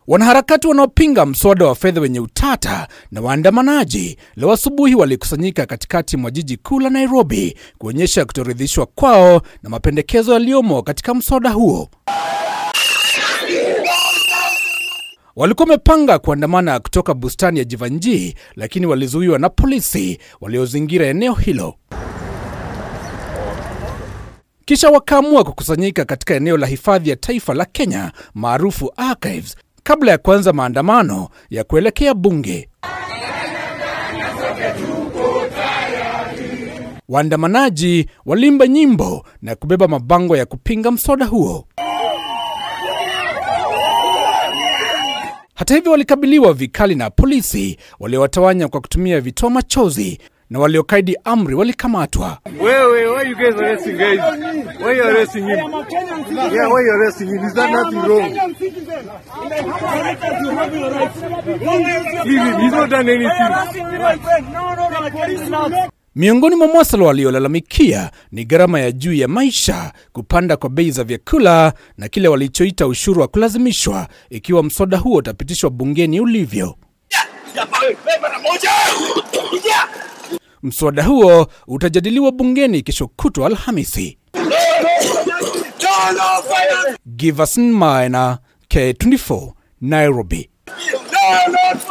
Wanaharakati wanaopinga mswada wa fedha wenye utata na waandamanaji leo asubuhi walikusanyika katikati mwa jiji kuu la Nairobi kuonyesha kutoridhishwa kwao na mapendekezo yaliyomo katika mswada huo. Walikuwa wamepanga kuandamana kutoka bustani ya Jivanjii, lakini walizuiwa na polisi waliozingira eneo hilo. Kisha wakaamua kukusanyika katika eneo la hifadhi ya taifa la Kenya maarufu Archives kabla ya kuanza maandamano ya kuelekea bunge. Waandamanaji waliimba nyimbo na kubeba mabango ya kupinga mswada huo. Hata hivyo, walikabiliwa vikali na polisi waliowatawanya kwa kutumia vitoa machozi na waliokaidi amri walikamatwa. Wait, why you guys arresting guys? Why you arresting him? Yeah, why you arresting him? Is that nothing wrong? Leave him. He's not done anything. Miongoni mwa masuala waliolalamikia ni gharama ya juu ya maisha, kupanda kwa bei za vyakula na kile walichoita ushuru wa kulazimishwa ikiwa mswada huo utapitishwa bungeni ulivyo. Mswada huo utajadiliwa bungeni kesho kutwa Alhamisi. Giverson Maina, K24, Nairobi. No, not